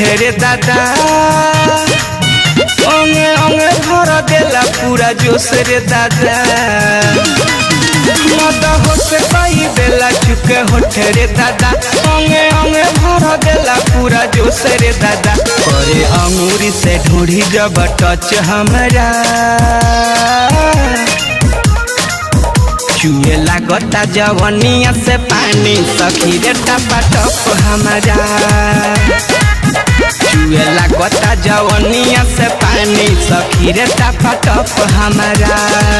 होठे रे दादा अंगे अंगे भर देला पूरा जोश रे दादा मद होश पाई देला चुके होठे रे दादा अंगे अंगे भर देला पूरा जोश रे दादा करे अंगूरी से ढूढ़ी जब टच हमरा चुए लागता जवनिया से पानी सखी रे टपा टप हमारा चुए लागता जवनिया से पानी सखी रे टपा टप हमारा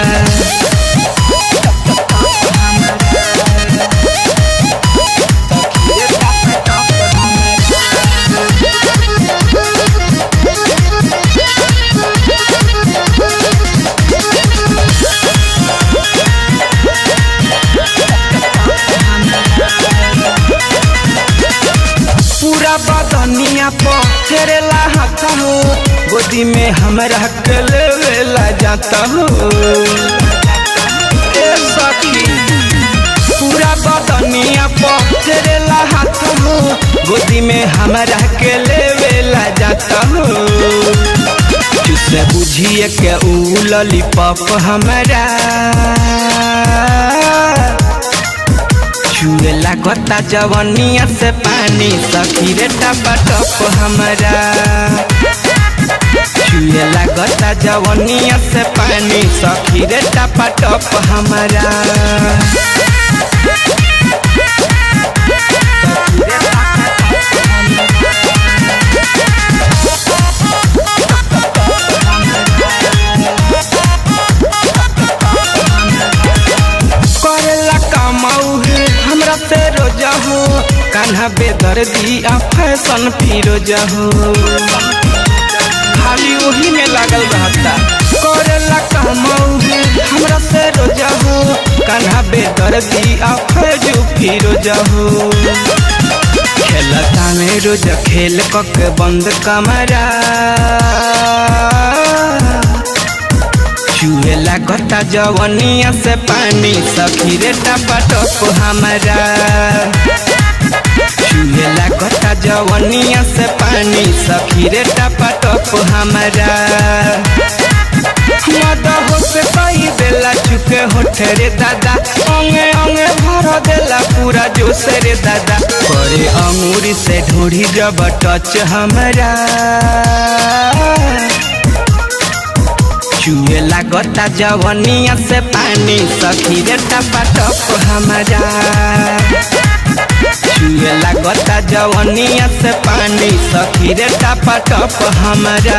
पूरा बदनिया पर फेरेला हाथ हो गोदी में हमरा के लेवेला जाता हो ए सखी पूरा बदनिया पर फेरेला हाथ हो गोदी में हमरा के लेवेला जाता हो जिसे बुझिए के ऊ लॉलीपॉप हमरा छुए लागता जवनिया से पानी सखी रे टपा टप हमरा छुए लागता जवनिया से पानी सखी रे टपा टप हमरा करेला कमाऊ है हमरा से रोजा हो कान्हा बेदर दिया फैशन फिरोजा हो खाली वही में लागल रहता करेला कमाऊ है हमरा से रोजा हो कान्हा बेदर दिया फैजू फिरोजा हो खेलता में रोज खेल कक बंद कमरा चूहे लागता जवनिया से पानी सखी रे टपा टप हमारा चूहे लागता जवनिया से पानी सखी रे टपा टप हमारा मद हो से पाई देला चुके होठे रे दादा अंगे अंगे भर देला पूरा जोश रे दादा करे अंगूरी से ढूढ़ी जब टच हमारा चुए लागता जवनिया से पानी सखी रे टपा टप हमारा चुए लागता जवनिया से पानी सखी रे टपा टप हमारा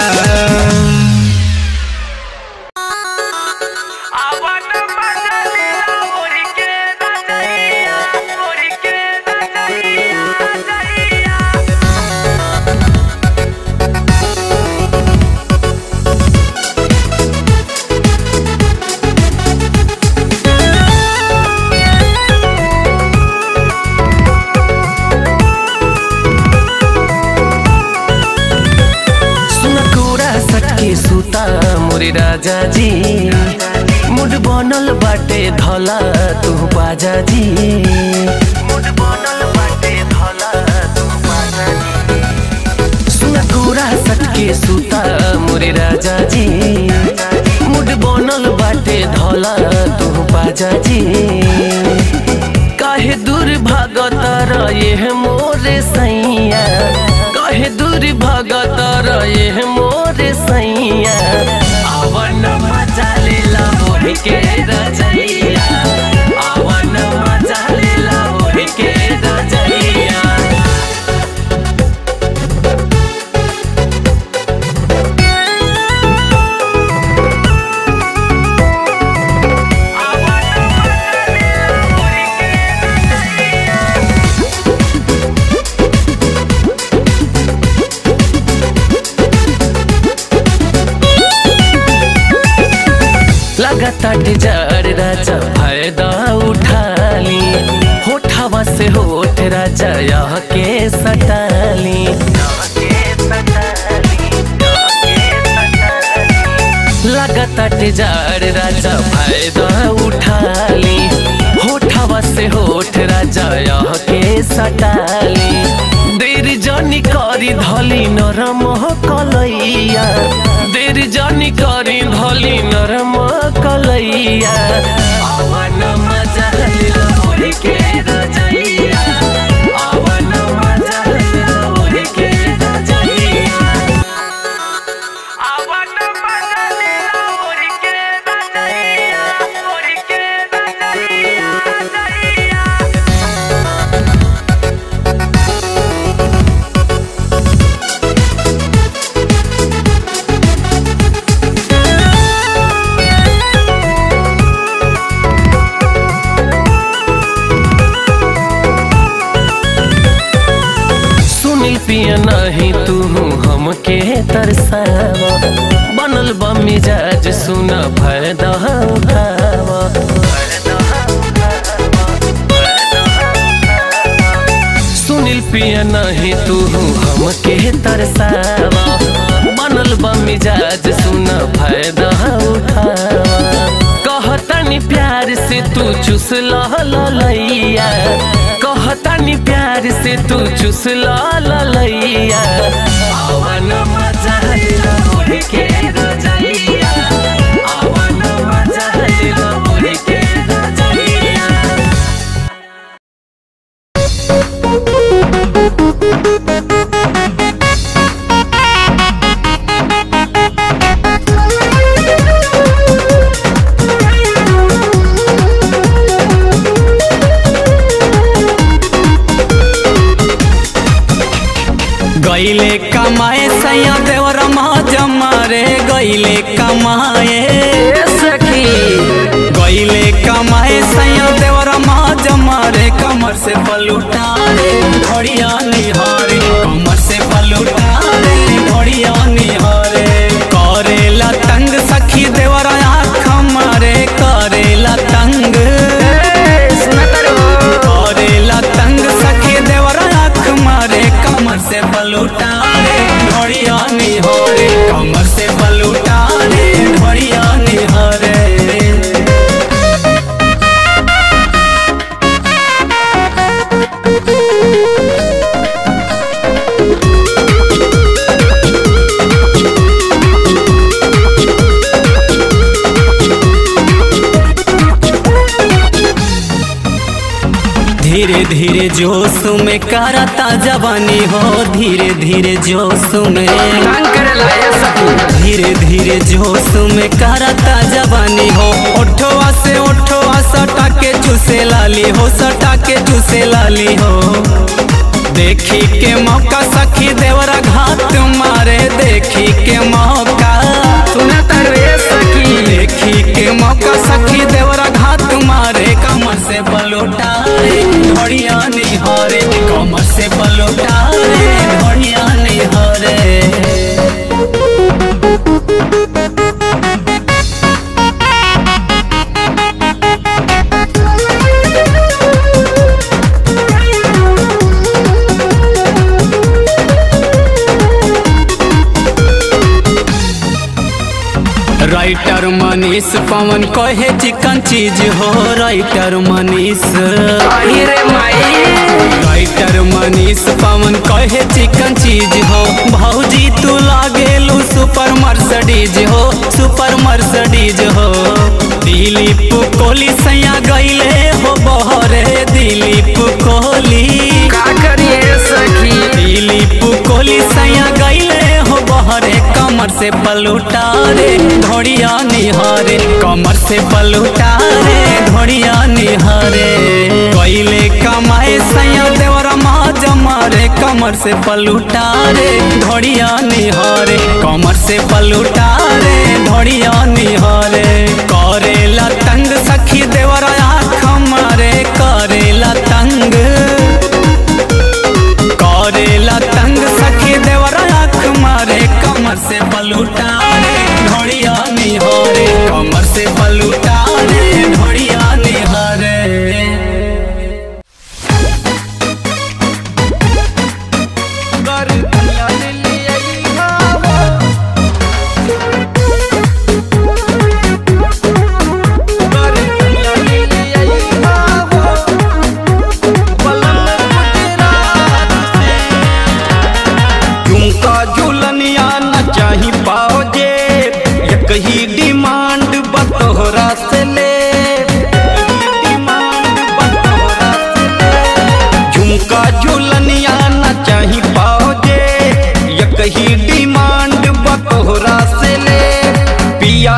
सुनकोरा सटके सुता मोरे राजा जी मुड बनल बाटे धला तू बाजा जी मुड बनल बाटे धला तू बाजा जी सुनकोरा सटके सुता मोरे राजा जी मुड बनल बाटे धला तू बाजा जी काहे दूर भागत रहे मोरे सैया काहे दूर भागत रहे मोरे सैया आवन मजा लेला मोहि के रजैया आवन मजा लेला मोहि के रजैया लगातार जार राजा फायदा उठाली होठवा से होठ राजा यह के सटाली लगातार जार राजा फायदा उठाली होठवा से होठ राजा यह के सटाली देर जानी करी धली नरम कलैया देर जानी करी धली नरम कलैया आवन मजा लिला ओढ़ के रजैया आवन मजा लिला ओढ़ के रजैया आवन मजा लिला ओढ़ के रजैया ओढ़ के रजैया रजैया सुनील पिया नहीं तू हमके तरसावा बनल बा मिजाज सुन फायदा उठावा सुनील पिया नहीं तू हमके तरसावा बनल बा मिजाज सुन फायदा उठावा कहतनी प्यार से तू चुस लैया कहतनी प्यार से तू चुस लैया आवन मजा लिला ओढ़ के रजैया आवन मजा लिला ओढ़ के रजैया गईले कमाए सैया देवर जमा रे गईले कमाए सखी गईले कमाए सैया देवर जमा रे कमर से पलूटा रे घड़िया निहारे कमर से पलूटा रे घड़िया निहारे करेला तंग सखी देवर आँख मारे करेला तंग करेला तंग सखी देवर आँख मारे कमर से बलूटा रे ढोड़िया निहारे कमर से बलूटा रे ढोड़िया निहारे धीरे धीरे जोश में करता जवानी हो धीरे धीरे जोश में धीरे धीरे जोश में करता जवानी हो ओठवा से ओठवा सटा के चूसे लाली हो सटा के चूसे लाली हो देखी के मौका सखी देवरा घात मारे देखी के मौका सुना रे सखी देखी के मौका सखी देवरा घात मारे कमर से बलोटा रे घड़िया निहारे कमर से बलोटा रे घड़िया निहारे राइटर मनीष पवन कहे चिकन चीज हो राइटर मनीष राइटर मनीष पवन कहे चिकन चीज हो भौजी तू लागेलू सुपर मर्सडीज हो सुपर मर्सडीज हो दिलीप कोहली सैया गईले हो बहरे दिलीप कोहली का करिए सखी दिलीप कोहली सैया गईले हो बहरे कमर से पलूटा रे धोड़िया निहारे कमर से पलूटा रे धोड़िया निहारे गईले कमाए सैया देवरा माँ जमा रे कमर से पलूटा रे धोड़िया निहारे कमर से पलूटा रे धोड़िया निहारे करेला तंग सखी देवरा आँख मारे करेला तंग करेला तंग सखी देवरा आँख मारे कमर से पलूटा रे ढोड़िया निहारे कमर से पलूटा रे ढोड़िया निहारे कर दिया दिलिया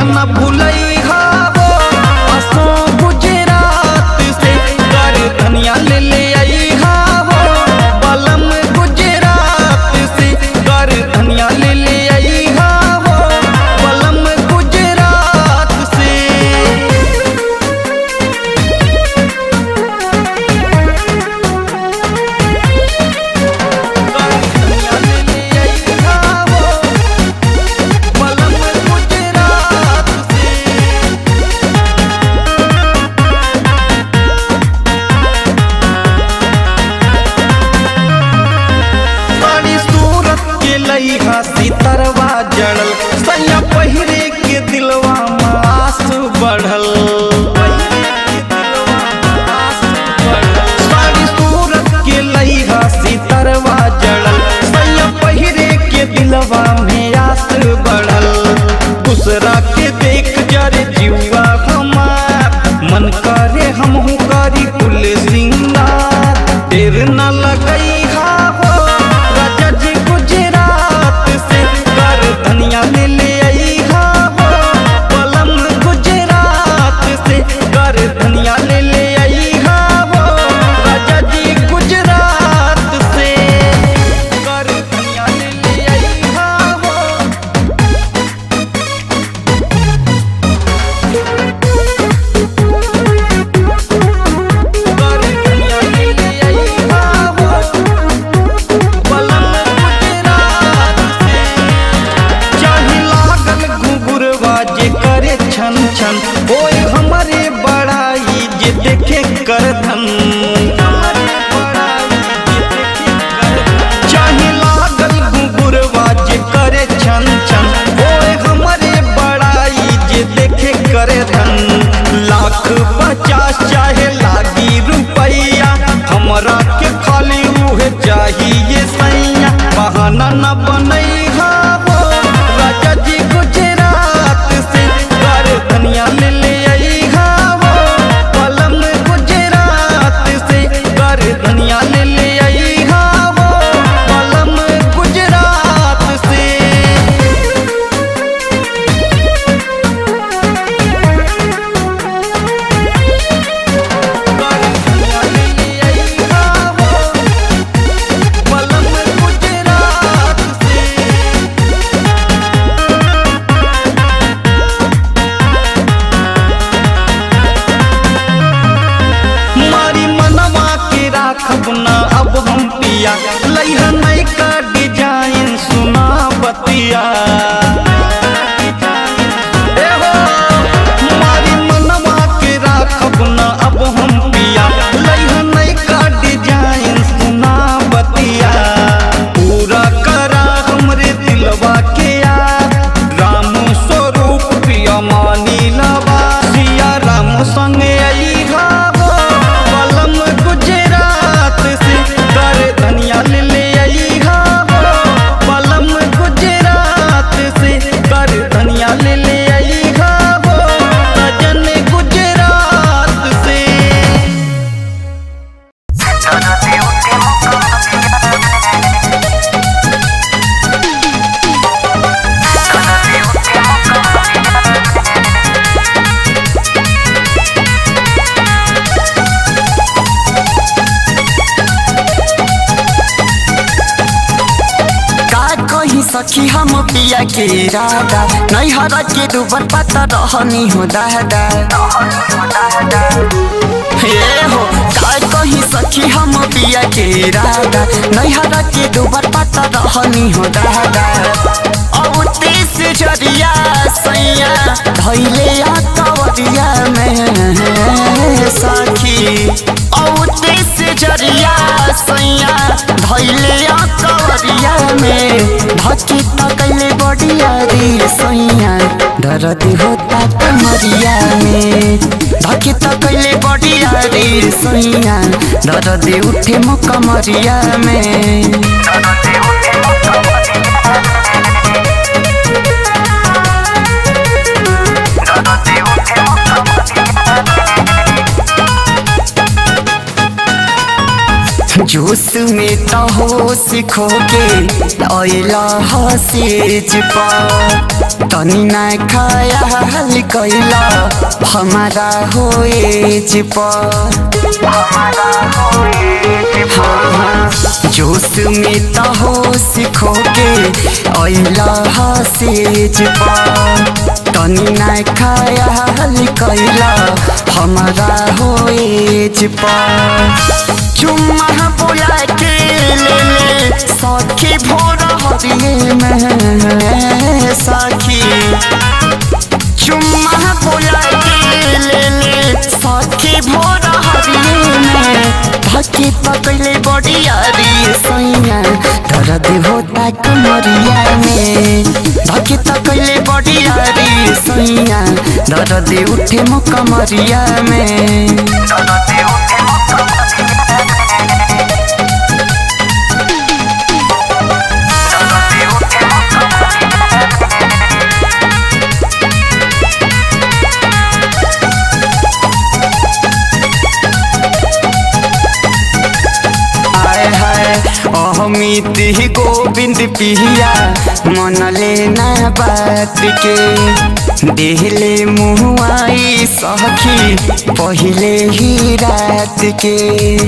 न भूलई हो असो गुजरात से कर धनिया ले ले आई हो बलम गुजरात से कर धनिया ले ले आई हो बलम गुजरात से सितरवा जड़ल सैया पहिरे के दिलवा मास बढ़ल सारी सूरत के लइहा सितरवा जड़ल सैया पहिरे के दिलवा में आस बढ़ल दूसरा के देख जरे जीवा हमार मन करे हमहू करी कुल सिंगार देर न लगई हो राजा जी गुजरात से कर धनिया ले ले आई हो पलम गुजरात से कर धनिया ले ले आई हो राजा जी गुजरात से कर धनिया ले ले आई हो कर धनिया ले ले आई हो पलम गुजरात से चाही लागल घुघुरवा जे करे छन छन ओए हमारे बड़ाई जे देखे कर धन चाही लागल घुघुरवा जे करे छन छन ओए हमारे बड़ाई जे देखे करे धन लाख पचास चाहे लागी रुपैया हमरा के खाली उहे चाहिए सैया बहाना न बनई हो राजा जी गुजरात से कर धनिया ले ले आई हो पलम गुजरात से कर धनिया ले ले आई हो पलम गुजरात से मारी मनवा के राखब ना अब हम पिया लइहा नई का डिजाइन सुना बतिया ए हो, मारी मनवा के राखब ना अब हम पिया लइहा नई का डिजाइन सुना बतिया पूरा करा हमरे दिलवा के यार राम स्वरूप पिया मानी लवा सिया राम संगे आई हो पलम गुजरात से कर धनिया ले ले आई हो पलम गुजरात से कर धनिया ले ले आई हो सजन गुजरात से का कही सखी हम पिया के राधा नहीं हरा के दुबर पता रहनी हो दादा ये हो का कही सखी हम पिया के राधा नहीं हरा के दुबर पता रहनी हो दादा अब तेज जरिया सैया धैले आ कवरिया में सखी अब तेज जरिया सैया धैले आ कवरिया में धकी तकले बड़िया रे सैया दर्द होता कमरिया में धकी तकले बड़िया रे सैया दर्द उठे मुकमरिया में जोश में तो होश खो के अला हसेज पा तनी ना खाया हाल कैला हमारा हो एज पर हाँ, हाँ, जोश में तो होश खो के अइला हसेज पर तनी ना खाया हाल कैला हमारा हो एज पर चुम्मा बोला के ले ले सखी भोर हरिये में सखी चुम्मा बोला के ले ले सखी भोर हरिये में धके पकड़ले बड़ियारी सैया दर्द होता कमरिया में धके तकैले बड़ियारी सैया दर्द उठे मुकमरिया में दर्द उठे हाय हाय अहमित ही गोविंद पिहिया मन लेना बात के देहले मुआई सखी पहले ही रात के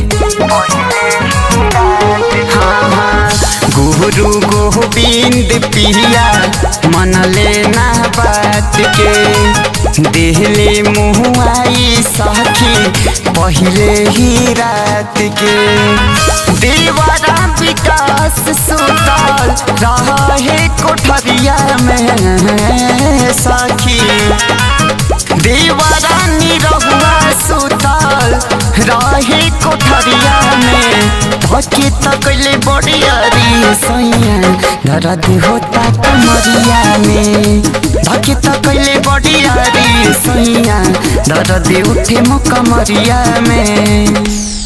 हाँ हाँ गुरु गोविंद पिहिया मन लेना बात के देहले मुआई सखी पहले ही रात के दीवारा विकास सुतल रहा है कोठरिया में सखी दीवारा निरहुआ सुतल रहे कोठरिया में धके तकले बड़ियारी सैया दर्द होता कमरिया में धके तकले बड़ियारी सैया दर्द उठे मुकमरिया में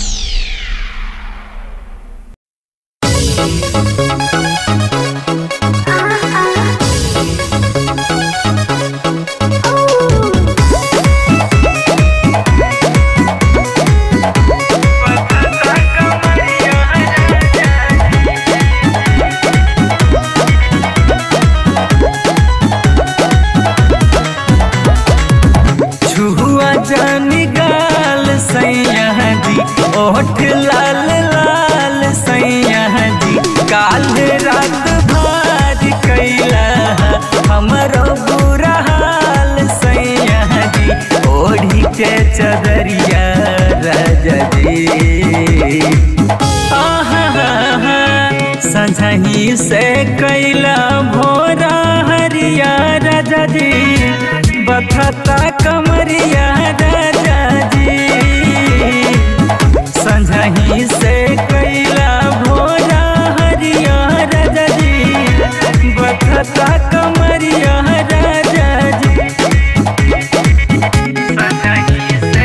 छुआ जानी गाल सैया जी ओठ लाल लाल सैया जी काल रात भार कैला हमरो बुरा हाल सैया जी ओढ़ी के चदरिया राजा जी आहा संझही से कैला भोरा हरिया राजा जी बथता कमरिया राजा जी संझही से कैला भोरा हरिया राजा जी बथता कमरिया राजा जी संझही से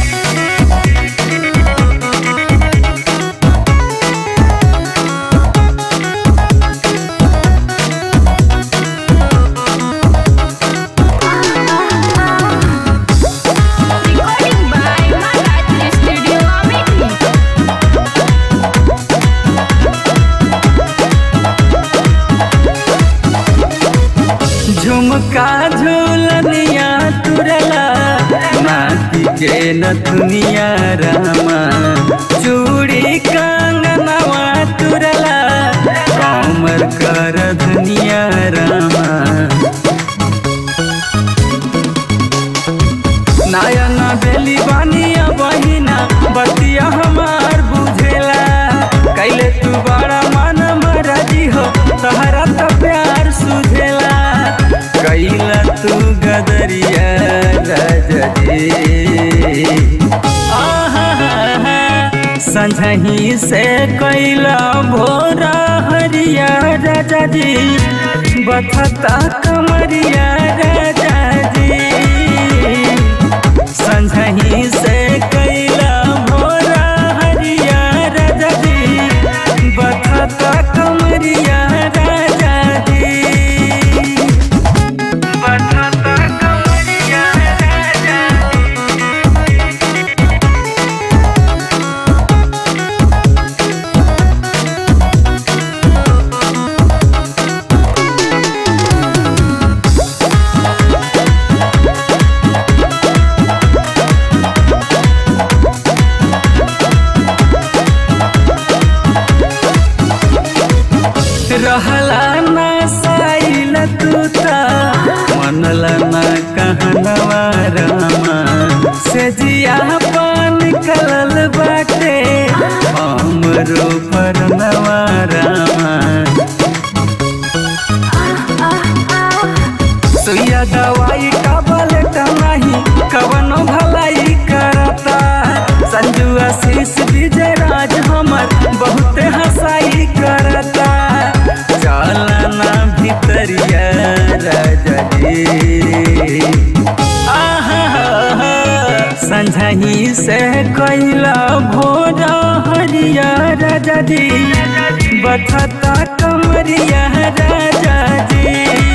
Recording by Maratri Studio Amity. झुमका झूलनिया तुरला माटी के नथुनिया रामा चूड़ी कंगनवा तुरला कमर कर धनिया रामा नायना बेली बानिया बहिना बतिया हमार बुझेला कैले तू बड़ा मन मरजी हो तहरा तो प्यार सुझेला कैला तू गदरिया राजा जी आहा संझही से कैला भोरा हरिया राजा जी बथता कमरिया राजा जी संझही से कैला भोरा हरिया राजा जी बथता कमरिया राजा जी बथता कमरिया राजा जी संझही से कैला भोर हरिया राजा जी बथता कमरिया राजा जी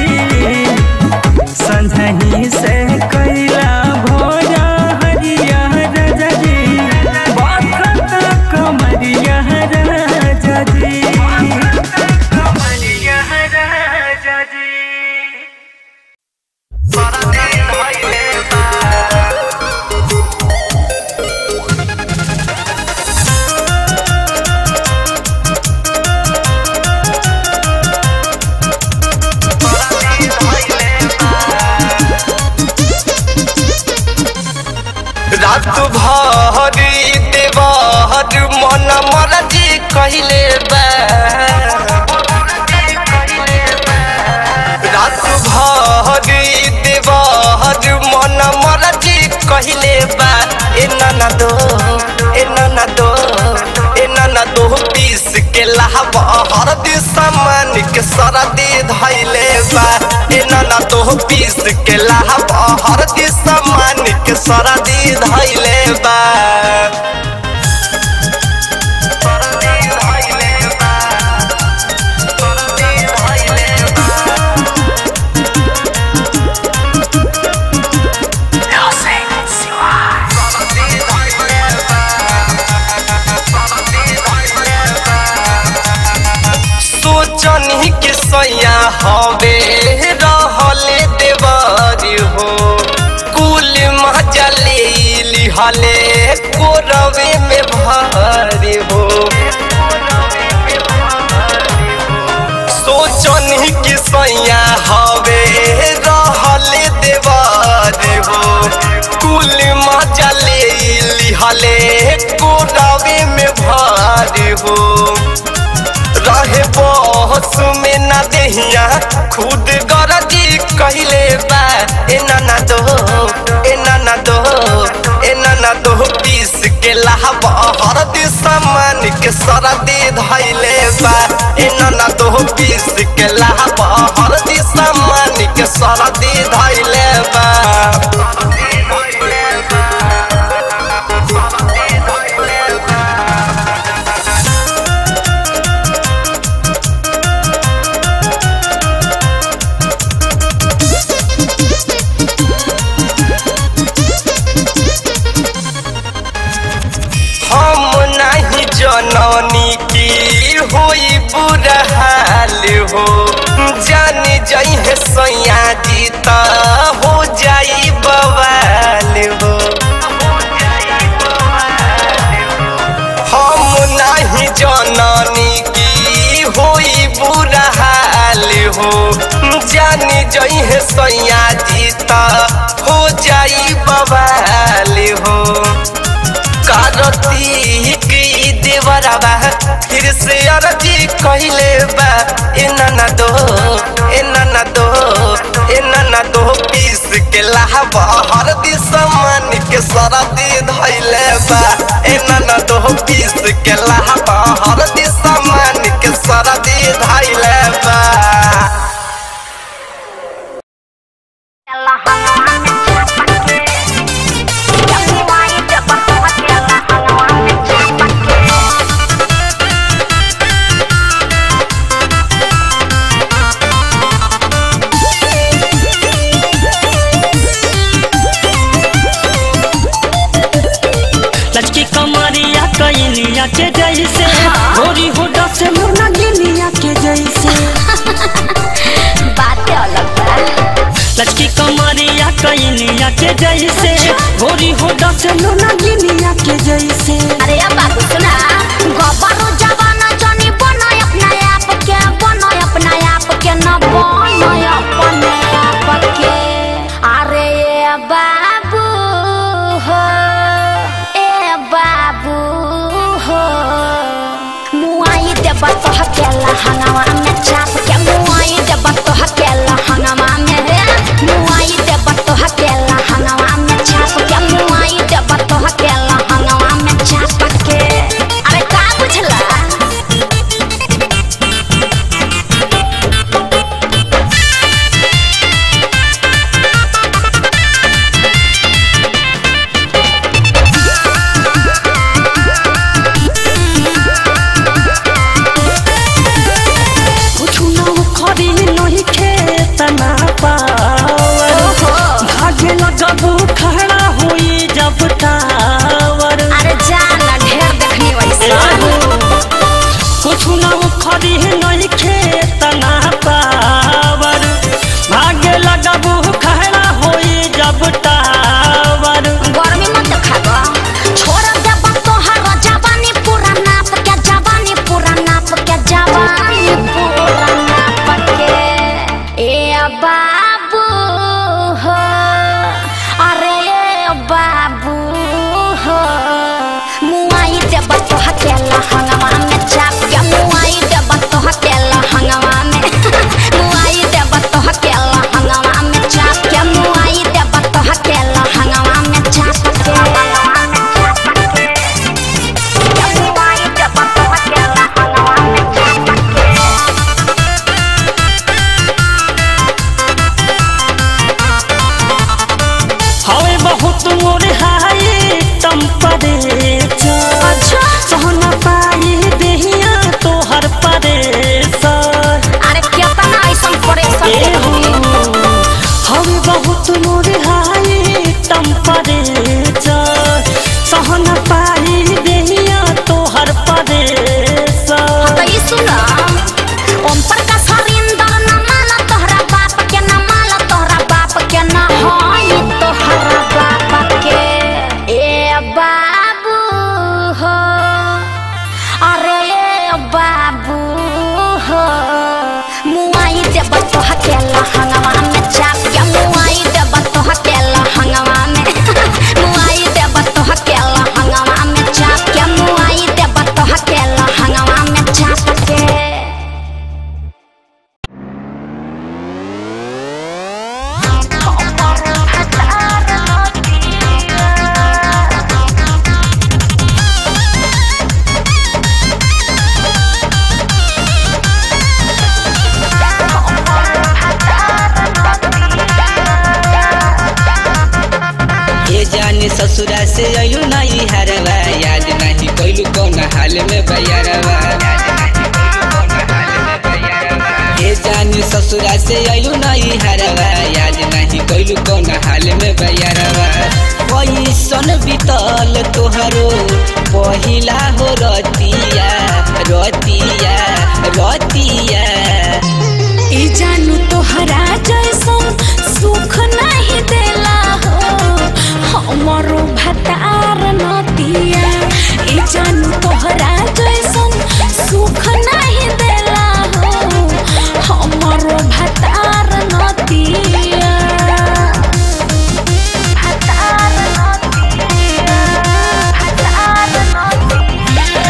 संझही से कैला भोर हरिया राजा जी बथता कमरिया राजा जी कमरिया राजा जी रात भर देवर मन मरजी कहले बा रात भर देवर मन मरजी कहले बा ए नाना दो ए नाना दो ए नाना दो पीस के लाहब हरदी सामान के सरदी धैले बा ए नाना दो पीस के लाहब हरदी सामान के सरदी धैले बा सरदी धैले बा सरदी धैले बा सोचनी के सैया हवे रहले देवारी हो कुल मजा ले लिहले कोरवे में भारी हो सोचनी के सैया हवे रहले देवारी हो कुल मजा ले लिहले कोरवे में भारी हो रहे बहस में ना देहिया खुद गरजी कहले बा ए नाना दो ए नाना दो ए नाना दो पीस के लाहब हरदी सामान के सरदी धैले बा ए नाना दो पीस के लाहब हरदी सामान के सरदी धैले बा हम नहीं जननी की होई बुरा हाल हो जान जाई है सैया जी त हो जाई बवाल हो हम नहीं जननी की होई बुरा हाल हो जान जाई है सैया जी त हो जाई बवाल हो कार्तिक देवरबा फिर से अरजी कहले बा ए नाना दो ए नाना दो ए नाना दो पीस के लाहब हरदी सामान के सरदी धैले बा ए नाना दो पीस के लाहब हरदी सामान के सरदी धैले बा लचकी कमरिया कैलिया के जैसे गोरी होडा से मुन्ना गिलिया के जैसे बातें अलग बा लचकी कमरिया कैलिया के जैसे गोरी होडा से मुन्ना गिलिया के जैसे अरे अब बाबू सुना गबरू जवाना जनी बनो अपना आप के बनो अपना आप के न बनो अपने आप के अरे ए बाबू हो ए बाबू हो मुआई देबा तो हकेला हंगामा में चाप के मुआई देबा तो हकेला हंगामा में रे मुआई देबा तो हकेला हंगामा में चाप के मुआई देबा तो हकेला हंगामा में चाप के अरे का बुझला ससुरा से अयलू नहीं हरवा याद नहीं कोइलू कौन हाल में बयारवा ए जानी ससुरा से अयलू नहीं हरवा याद नहीं कोइलू कौन हाल में बयारवा कैसन बीतल तोहरो पहिला हो रतिया रतिया रतिया ई जानू तोहरा जैसन सुख नहीं देला हो हमरो भतार नतिया ई जानू तोहरा जैसन सुख नहीं देला हो हमरो भतार नतिया भतार नतिया भतार नतिया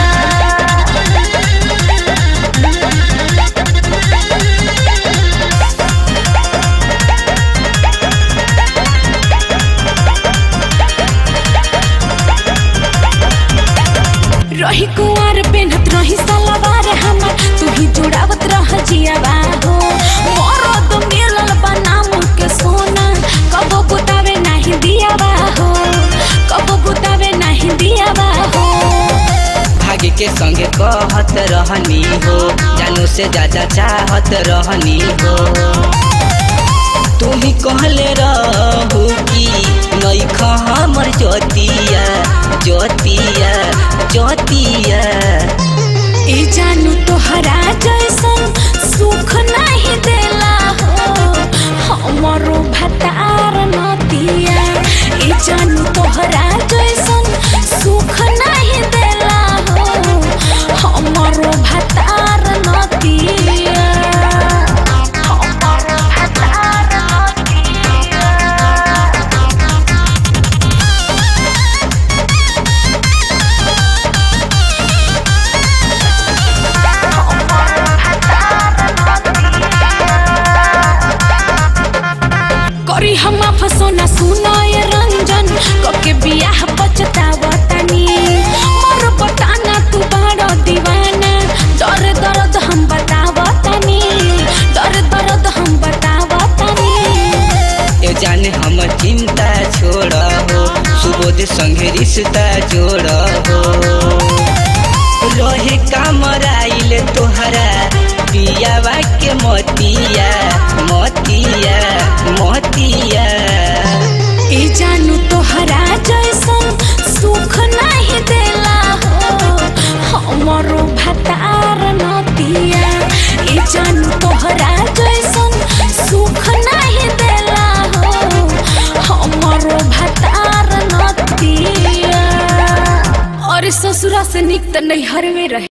रही कुंवर पेनत रही सलवार हमर तू ही जुड़ावत रह जियावा हो मरद मिलल बनाम के सोना कबो बुतावे नहीं दियावा हो कबो बुतावे नहीं दियावा हो भाग्य के संगे कहत रहनी हो जानू से ज्यादा चाहत रहनी हो तू ही कहले रहू कि नहीं हमर ज्योतिया ज्योतिया ज्योतिया ई जानू तोहरा जैसन सुख नहीं देला हो हमरो भतार नतिया ई जानू तोहरा जैसन सुख नहीं देला हो हमरो भतार नतिया हमरो भतार नतिया करी हम फसोना सुनाए रंजन कके बियाह पछतावतानी मोर बताना तू बड़ा दीवाना दर दर्द हम बतावतानी दर दर्द हम बतावतानी ए जाने हम चिंता छोड़ हो सुबोध संगे रिश्ता जोड़ हो रहे कामराइल तोहरा पियावा के मोतिया मोतिया मोतिया ई जानू तोहरा जैसन सुख नहीं देला हो हमरो भतार नतिया ई जानू तोहरा जैसन सुख नहीं देला हो हमरो भतार नतिया और ससुरा से निक त नहीं हरवे रहे